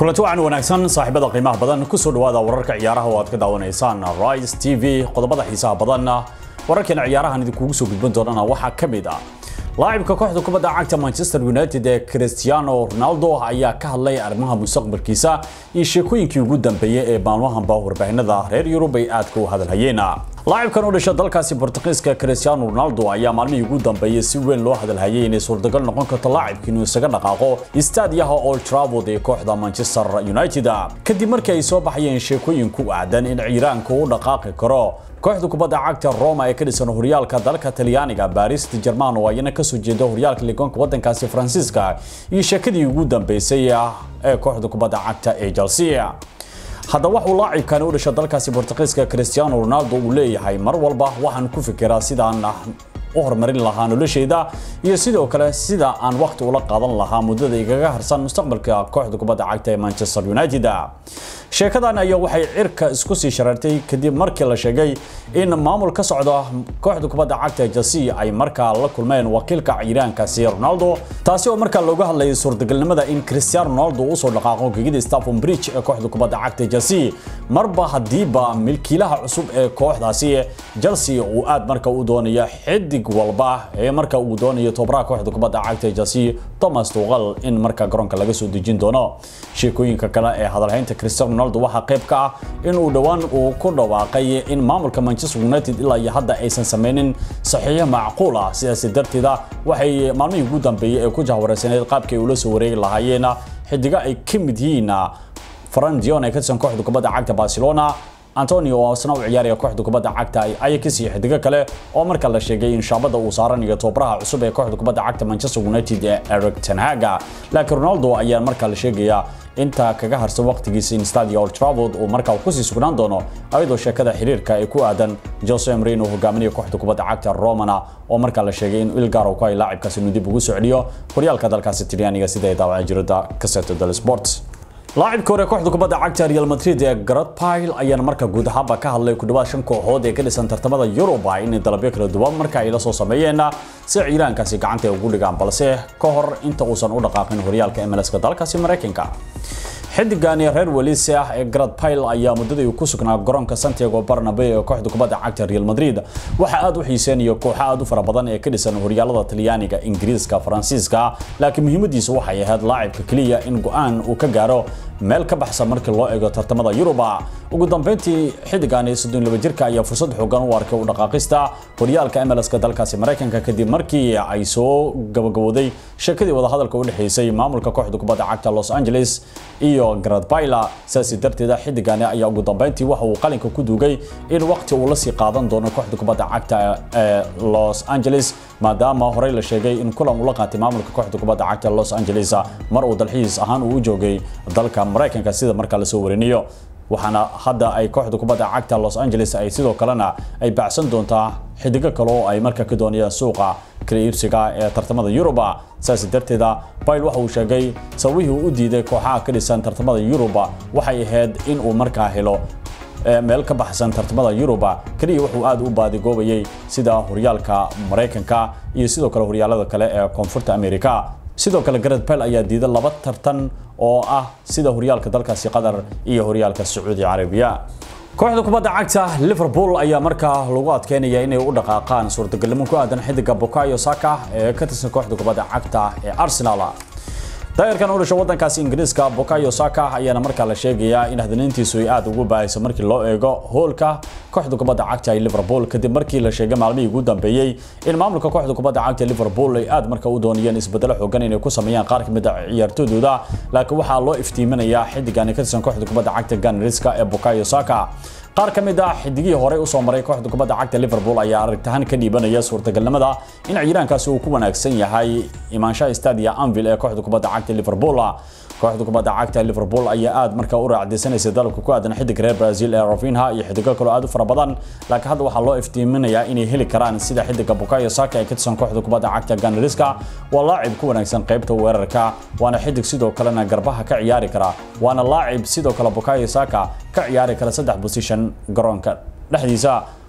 kulanti wacan wanaagsan saaxiibada qiimaha badan kusoo dhawaada wararka ciyaaraha oo aad ka daawanaysaan rise t v qodobada xiisaha badan wararkeena ciyaarahan idinkugu soo gudban doonana waxaa ka mid ah laacibka kooxda kubadda cagta manchester united ee cristiano ronaldo ayaa ka hadlay arrimaha mustaqbalkiisa iyo sheekooyinkii ugu dambeeyey ee maalmahanba warbaahinada reer yurub ay aadka u hadalhayeen laacibkan u dhasha dalkaasi bortuqiiska cristiano ronaldo ayaa maalmihii ugu dambeeyey si weyn loo hadalhayay inay suurtagal noqon karto laacibka inuu isaga dhaqaaqo istaadiyaha old trafford ee kooxda manchester united kadib markii ay soo baxayeen sheekooyin ku aadan in ciiraanka u dhaqaaqi karo kooxda kubadda cagta roma ee ka dhisan horyaalka dalka talyaaniga baris german oo ayana kasoo jeeda horyaalka ligoonka wadankaasi faransiiska iyo sheekadii ugu dambeysay ee kooxda kubadda cagta ee chelsea haddaba waxuu laacibkani u dhasha dalkaasi bortuqiiska cristiano ronaldo uu leeyahay mar walba waxaan ku fikiraa sidaan u horumarin lahaa noloshayda iyo sidoo kale sida aan waqti ula qaadan lahaa muddada igaga harsan mustaqbalka kooxda kubadda cagta ee manchester united sheekadan ayaa waxay cirka isku sii shareertay kadib markii la sheegay in maamul ka socda kooxda kubadda cagta chelsea ay markaa la kulmeen wakiilka ciiraankaasi ronaldo taasi oo markaa looga hadlayay suurtagalnimada in cristiano ronaldo usoo dhaqaaqo gegida staffon bridge ee kooxda kubadda cagta chelsea marba hadiiba milkiilaha cusub ee kooxdaasi chelsea uu aad marka u doonaya xidig walba ee marka uu doonayo tobaraha kooxda kubadda cagta chelsea thomas tuqal in marka garoonka laga soo dejin doono sheekooyinka kale ee hadalhaynta cristiano ronaldo waxaa qayb ka ah in uu dhowaan uu ku dhawaaqay in maamulka manchester united ilaa iyo hadda aysan sameynin saxiixo macquul ah sidaas darteeda waxay maalmihii ugu dambeeyey ee ku jahwareysanayd qaabkii ay ula soo wareegi lahaayeen xidigo ay ka mid yihiin fran dion ee ka tirsan kooxda kubadda cagta barcelona antonio oo isna u ciyaaraya kooxda kubadda cagta ajax iyo xidigo kale oo marka la sheegay in shaabada uu saaranayo tobaraha cusub ee kooxda kubadda cagta manchester united ee eric tenhaga laakiin ronaldo ayaa marka la sheegayaa inta kaga harsan waqtigiisa in stadia old trafford uu markaa kusii sugnaan doono ayadoo sheekada xiriirka ay ku aadan jose mourinho hogaaminaya kooxda kubadda cagta romana oo markaa la sheegay in ilgaar uu ku hay laacibkaasi inuu dib ugu soo celiyo horyaalka dalkaasi talyaaniga sida ay daawaceen jirada kaseto del sport laacibka hore kooxda kubadda cagta real madrid ee garad pile ayaana marka guud ahaanba ka hadlay ku dhawaad shan kooxood ee ka dhisan tartamada yuruba inay dalabyo kala duwan marka ay la soo sameeyeen si ciiraankaasi gacanta ugu dhigaan balse ka hor inta uusan u dhaqaaqin horyaalka mlska dalkaasi maraykanka xidigani reer welise ah ee garad pile ayaa muddadii ku sugnaa garoonka santiago barnabe ee kooxda kubadda cagta real madrid waxa aad u xiiseenaya kooxo aad u fara badan ee ka dhisan horyaalada talyaaniga ingiriiska faransiiska laakiin muhiimadiisu waxay ahayd laacibka keliya in go-aan uu ka gaaro meel ka baxsan markii loo eego tartamada yuruba ugu dambeyntii xidigani soddon laba jirka ayaa fursad xoogan u arkay u dhaqaaqista horyaalka mlska dalkaasi maraykanka kadib markii ay soo gabagabooday sheekadii wadahadalka u dhexeysay maamulka kooxda kubadda cagta los angeles iyo garad baila sidaasi darteeda xidigani ayaa ugu dambeyntii waxa uu qalinka ku duugay in waqti uu la sii qaadan doono kooxda kubadda cagta ee los angeles maadaama horey la sheegay in kulan uu la qaatay maamulka kooxda kubadda cagta los angeles mar uu dalxiis ahaan uu u joogay dalka maraykanka sida markaa lasoo warinayo waxaana hadda ay kooxda kubadda cagta los angeles ay sidoo kalena ay bacsan doontaa xidigo kale oo ay marka ka doonayaan suuqa kala iibsiga ee tartamada yuruba saas darteeda bail waxa uu sheegay sababihii uu u diiday kooxaha ka dhisan tartamada yuruba waxay ahayd in uu markaa helo meel ka baxsan tartamada yuruba keliya wuxuu aad u baadigoobayay sida horyaalka maraykanka iyo sidoo kale horyaalada kale ee koonfurta america sidoo kale garad bel ayaa diiday laba tartan oo ah sida horyaalka dalkaasi qatar iyo horyaalka sacuudi carabiya kooxda kubadda cagta liverpool ayaa markaa lagu adkeynaya inay u dhaqaaqaan suurtagalnimo ku aadan xidiga bukayo saka ee ka tirsan kooxda kubadda cagta ee arsenal daayarkan u dhasho wadankaasi ingiriiska bukayo saka ayaana markaa la sheegayaa in hadanayntiisu ay aad ugu baahayso markii loo eego hoolka kooxda kubadda cagta ee liverpool kadib markii la sheegay maalmihii ugu dambeeyey in maamulka kooxda kubadda cagta liverpool ay aad marka u doonayeen isbedelo xoogan inay ku sameeyaan qaar kamid a ciyaartoydooda laakiin waxaa loo iftiiminayaa xidigani ka tirsan kooxda kubadda cagta ganriska ee bukayo saka qaar ka mid ah xidigihii horey usoo maray kooxda kubadda cagta liverpool ayaa aragtahan ka dhiibanaya suurtagalnimada in ciiraankaasi uu ku wanaagsan yahay imaanshaha stadia anvil ee kooxda kubadda cagta liverpool kooxda kubadda cagta liverpool ayaa aad markaa u raacdeysanaysa dalabka ku aadan xidig reer brazil ee rafinha iyo xidigo kaloo aad u fara badan laakiin hadda waxaa loo iftiiminayaa inay heli karaan sida xidiga bukayo saka ee ka tirsan kooxda kubadda cagta ganariska waa laacib ku wanaagsan qaybta weerarka waana xidig sidoo kalena garbaha ka ciyaari kara waana laacib sidoo kale bukayo saka ka ciyaari kara saddex position garoonka dhexdiisa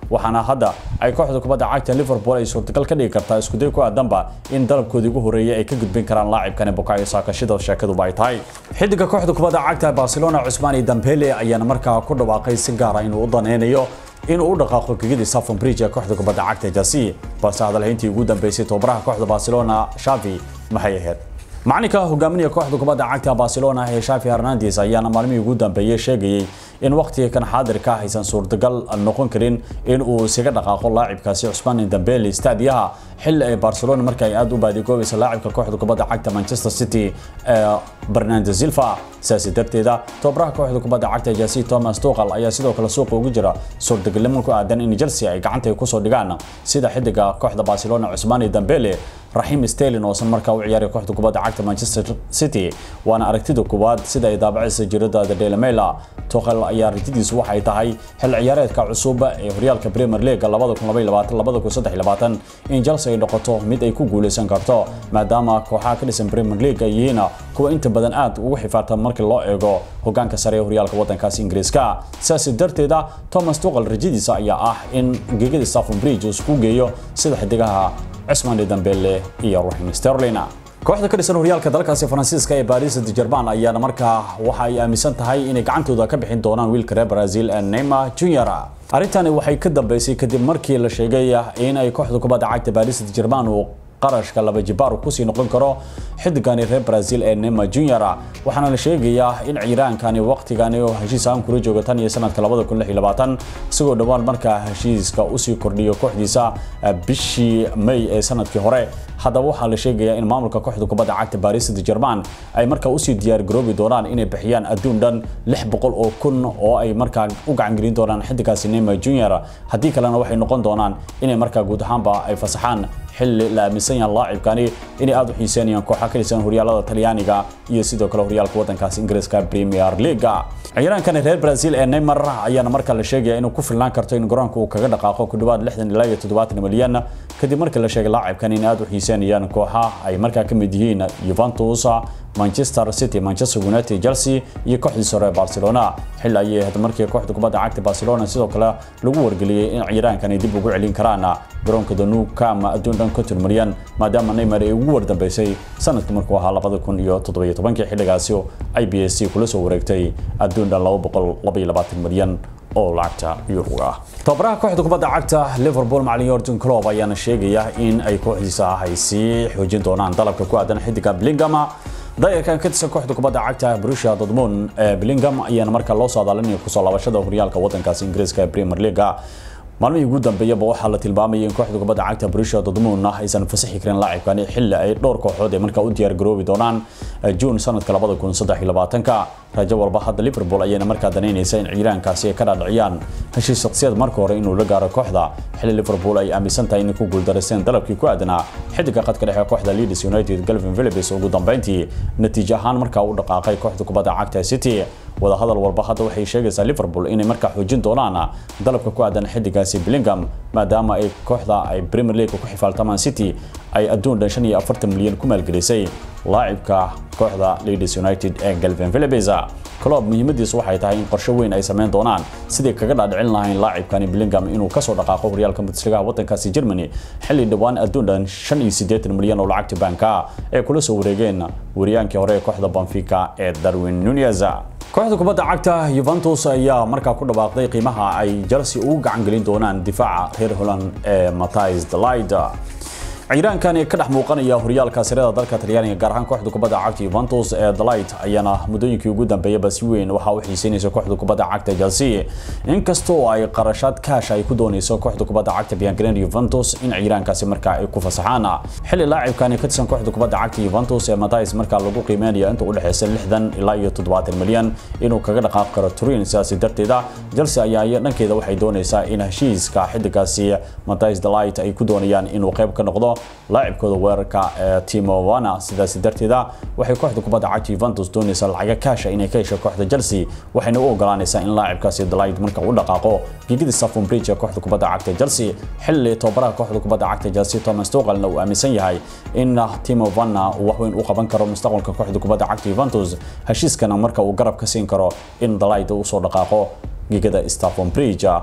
waxaana hadda ay kooxda kubadda cagta liverpool ay suurtagal ka dhigi kartaa iskuday ku aadanba in dalabkoodii ugu horeeyay ay ka gudbin karaan laacibkani bukayo saaka sida sheekaduba ay tahay xidiga kooxda kubadda cagta barcelona cusmaani dambele ayaana markaa ku dhawaaqay si gaara inuu u daneynayo inuu u dhaqaaqo gegidii Stamford Bridge ee kooxda kubadda cagta Chelsea balse hadalhayntii ugu dambeysay tababaraha kooxda Barcelona Xavi maxay ahayd macalinka hogaaminaya kooxda kubadda cagta Barcelona ee Xavi Hernandez ayaana maalmihii ugu dambeeyay sheegayay in waqtiga kan xaadirka aysan suurtagal noqon karin in uu isaga dhaqaaqo laacibkaasi Ousmane Dembele stadiyaha xilli ay Barcelona marka ay aad u baadigoobaysa laacibka kooxda kubadda cagta Manchester City ee Bernardo Silva sidaas darteeda tababaraha kooxda kubadda cagta Chelsea Thomas Tuchel ayaa sidoo kale suuqa ugu jira suurtagalnimo ku aadan in Chelsea ay gacanta ku soo dhigaan sida xidiga kooxda Barcelona Ousmane Dembele Raheem Sterling oo san markaa u ciyaaray kooxda kubadda cagta Manchester City waana aragtida koowaad sida ay daabacaysa jirada The Daily Mail Tuchel ayaa aragtidiisu waxay tahay xil ciyaareedka cusub ee horyaalka Premier League 2022-2023 in Chelsea ay noqoto mid ay ku guuleysan karto maadaama kooxaha ka dhisan Premier League ay yihiin kuwa inta badan aad ugu xifaartan marka loo eego hogaanka sare ee horyaalka wadankaasi Ingiriiska sidaas darteeda Thomas Tuchel rajadiisa ayaa ah in gegada Stamford Bridge uu isku geeyo sida xidigaha Ousmane Dembele iyo Raheem Sterling kooxda ka dhisan horyaalka dalkaasi Faransiiska ee Paris Saint-Germain ayaana markaa waxa ay aaminsan tahay inay gacantooda ka bixin doonaan wiilka reer Brazil ee Neymar Jr. arintani waxay ka dambeysay kadib markii la sheegay in ay kooxda kubadda cagta Paris Saint-Germain uu qarashka laba jibaar ku sii noqon karo xidigani reer Brazil ee Neymar Jr. waxaana la sheegayaa in ciiraankani waqtigani oo heshiis aan kula jooga tan iyo sanadka 2026 isagoo dhawaan markaa heshiiska u sii kordhiyo kooxdiisa bishii May ee sanadkii hore haddaba waxaa la sheegayaa in maamulka kooxda kubadda cagta Paris Saint-Germain ay markaa u sii diyaar garoobi doonaan inay bixiyaan adduun dhan 600 oo kun oo ay markaa u gacan gelin doonaan xidigaasi Neymar Jr. haddii kalena waxay noqon doonaan inay markaa guud ahaanba ay fasaxaan xilli la aaminsan yahay laacibkani inay aad u xiiseynayaan kooxaha ka dhisan horyaalada Talyaaniga iyo sidoo kale horyaalka wadankaasi Ingiriiska Premier League ciyaarankani reer Brazil ee Neymar ayaana markaa la sheegaya inuu ku filnaan karto in garoonka uu kaga dhaqaaqo ku dhawaad 60 ilaa 70 milyan kadib markii la sheegay laacibkani in aad u xiiseynayaan kooxaha ay markaa ka mid yihiin Juventus Manchester City, Manchester United, Chelsea iyo kooxdii sare Barcelona xil ayay ahayd markii kooxda kubadda cagta Barcelona sidoo kale lagu wargeliyay in ciyaarankani dib ugu celin karaan garoonka The Nou Camp adduun dhan 50 milyan maadaama Neymar ay ugu wardambeysay sanadka markuu ahaa 2017 xilligaasi ay PSG kula soo wareegtay adduun dhan 222 milyan oo lacagta euro ah tababaraha kooxda kubadda cagta Liverpool macallin Jurgen Klopp ayaana sheegaya in ay kooxdiisa ay sii xoojin doonaan dalabka ku aadan xidiga Bellingham dayarkan ka tirsan kooxda kubadda cagta Borussia Dortmund ee Bellingham ayaana markaa loo soo daalinaya ku soo laabashada horyaalka wadankaasi Ingiriiska ee Premier League maalmihii ugu dambeeyaba waxaa la tilmaamayay in kooxda kubadda cagta Borussia Dortmund aysan fasaxi karin laacibkani xilli ay dhowr kooxood ay markaa u diyaar garoobi doonaan June sanadka 2023 rajo walba hadda Liverpool ayayna markaa danaynaysa in ciiraankaasi ay ka dhaadhiciyaan heshiis shakhsiyaed marka hore inuu la gaaro kooxda xilli Liverpool ay aaminsan tahay inay ku guuldareysteen dalabkii ku aadanaa xidiga khadka dhexe kooxda Leeds United Calvin Phillips ugu dambeyntii natiijo ahaan markaa u dhaqaaqay kooxda kubadda cagta City wada hadal walba hadda waxay sheegaysaa Liverpool inay markaa xoojin doonaan dalabka ku aadan xidigaasi Bellingham maadaama ay kooxda ay Premier League ku xifaaltamaan City ay adduun dhan 45 milyan ku maalgelisay laacibka kooxda Leeds United ee Calvin Phillips Klopp muhiimadiisu waxay tahay in qorshe weyn ay sameyn doonaan sidii kaga dhaadhicin lahayn laacibkani Bellingham inuu ka soo dhaqaaqo horyaalka Bundesliga wadankaasi Germany xilli dhawaan adduun dhan 85 milyan oo lacagta banka ee kula soo wareegeen wariyaankii hore ee kooxda Benfica ee Darwin Nunez kooxda kubadda cagta Juventus ayaa markaa ku dhawaaqday qiimaha ay Chelsea ugu gacan gelin doonaan difaaca reer Holland ee Matthijs de Ligt ciiraankani ka dhex muuqanaya horyaalka sirada dalka Talyaaniga gaar ahaan kooxda kubadda cagta Juventus ee de Ligt ayaana muddooyinkii ugu dambeeyay si weyn waxa uu xiiseynaysa kooxda kubadda cagta Chelsea inkastoo ay qarashaad kaash ay ku doonayso kooxda kubadda cagta Bianconeri Juventus in ciiraankaasi markaa ay ku fasaxaan xilli laacibkani ka tirsan kooxda kubadda cagta Juventus ee Matthijs markaa lagu qiimeynayo inta u dhaxaysa 60 ilaa iyo 70 milyan inuu kaga dhaqaaq karo Turin sidaas darteeda Chelsea ayaa dhankeeda waxay doonaysaa in heshiiska xidigaasi Matthijs de Ligt ay ku doonayaan inuu qayb ka noqdo laacibkooda weerarka ee Timo Werner sidaas darteeda waxay kooxda kubadda cagta Juventus doonaysaa lacag kaash inay ka hesho kooxda Chelsea waxayna u ogolaanaysaa in laacibkaasi de Ligt marka uu dhaqaaqo gigida Stamford Bridge ee kooxda kubadda cagta Chelsea xilli tababaraha kooxda kubadda cagta Chelsea Thomas Tuchel uu aaminsan yahay in Timo Werner uu wax weyn u qaban karo mustaqbalka kooxda kubadda cagta Juventus heshiiskana marka uu garab ka siin karo in de Ligt uu soo dhaqaaqo gigida Stamford Bridge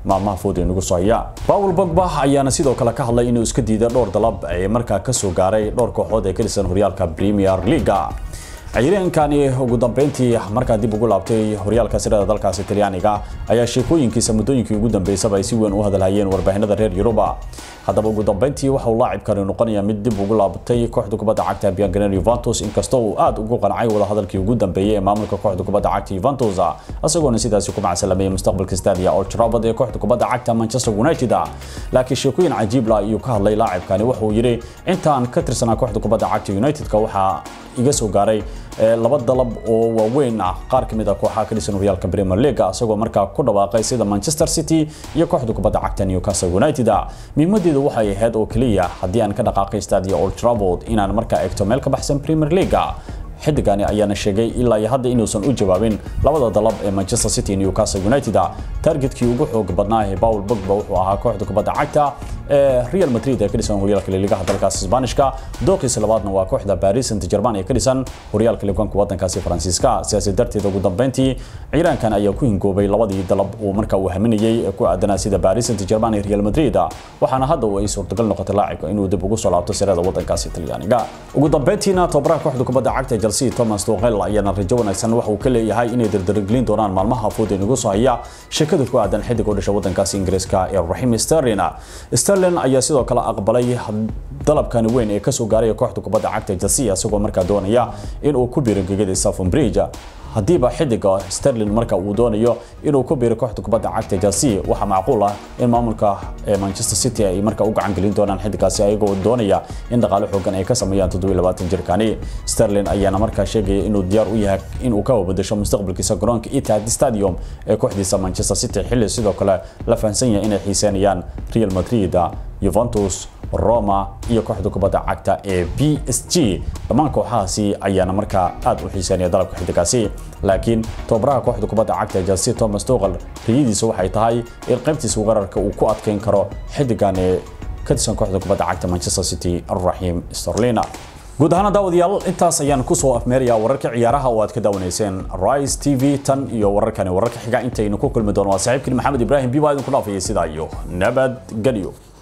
maalmaha fooda inagu soo haya paul bogba ayaana sidoo kale ka hadlay inuu iska diiday dhowr dalab ee markaa kasoo gaaray dhowr kooxood ee ka dhisan horyaalka premier leaga ciyaaryahankani ugu dambeyntii markaa dib ugu laabtay horyaalka sirada dalkaasi talyaaniga ayaa sheekooyinkiisa muddooyinkii ugu dambeysaba ay si weyn u hadalhayeen warbaahinada reer yuruba haddaba ugu dambeyntii waxa uu laacibkani noqonaya mid dib ugu laabatay kooxda kubadda cagta bianganer Juventus inkastoo uu aad ugu qancay wada hadalkii ugu dambeeyay ee maamulka kooxda kubadda cagta Juventus isagoona sidaasi ku macsalamay mustaqbalka Stadia Old Trafford ee kooxda kubadda cagta Manchester United laakiin sheekooyin cajiib la ayuu ka hadlay laacibkani waxa uu yiri intaan ka tirsanaa kooxda kubadda cagta United-ka waxa iga soo gaaray laba dalab oo waaweyn ah qaar ka mid ah kooxaha ka dhisan horyaalka Premier League isagoo markaa ku dhawaaqay sida Manchester City iyo kooxda kubadda cagta Newcastle United muhiimadeedu waxay ahayd oo kaliya haddii aan ka dhaqaaqay Stadia Old Trafford inaan markaa eegto meel ka baxsan Premier League xidigani ayaana sheegay ilaa iyo hadda inuusan u jawaabin labada dalab ee Manchester City iyo Newcastle United targetkii ugu xoog badnaa ee Paul Pogba wuxuu ahaa kooxda kubadda cagta ee Real Madrid ee ka dhisan horyaalka liigaha dalkaas Isbaanishka dooqiisa labaadna waa kooxda Paris Saint-Germain ee ka dhisan horyaalka liiganka wadankaasi Faransiiska sidaas darteed ugu dambeyntii ciidankan ayaa ku hingoobay labadii dalab uu markaa uu haminayay ee ku aadanaa sida Paris Saint-Germain iyo Real Madrid waxaana hadda ay suurtagal noqotay laacibka inuu dib ugu soo laabto sirada wadankaasi Talyaaniga ugu dambeyntiina tababaraha kooxda kubadda cagta Chelsea Thomas Tuchel ayaana rajo wanaagsan waxa uu ka leeyahay inay dardargelin doonaan maalmaha fooda inagu soo haya sheekada ku aadan xidig u dhashay wadankaasi Ingiriiska ee Raheem Sterling Sterling ayaa sidoo kale aqbalay dalabkan weyn ee kasoo gaaray kooxda kubadda cagta Chelsea isagoo markaa doonaya in uu ku biiro gegada Stamford Bridge hadiiba xidiga Sterling marka uu doonayo inuu ku biiro kooxda kubadda cagta Chelsea waxa macquul ah in maamulka Manchester City ay marka u gacan gelin doonaan xidigaasi ayagoo doonaya in dhaqaale xoogan ay ka sameeyaan 27 jirkani Sterling ayaana markaa sheegay inuu diyaar u yahay inuu ka bedesho mustaqbalkiisa garoonka Etihad Stadium ee kooxdiisa Manchester City xilli sidoo kale la fahansan yahay inay xiiseynayaan Real Madrid Juventus Roma iyo kooxda kubadda cagta ee PSG dhammaan kooxahaasi ayaana markaa aad u xiiseynaya dalabka xidigaasi laakiin tababaraha kooxda kubadda cagta Chelsea Thomas Tuchel riyadiisu waxay tahay in qaybtiisa weerarka uu ku adkeyn karo xidigan ee ka tirsan kooxda kubadda cagta Manchester City Raheem Sterling guud ahaan daawadayaal intaas ayaan ku soo afmeerayaa wararka ciyaaraha oo aad ka daawanayseen Rise TV tan iyo wararkani wararka xiga intaynu ku kulmi doono waa saaxiibkii Maxamed Ibrahim Biba idin ku dhaafayay sidaa iyo nabad galiyo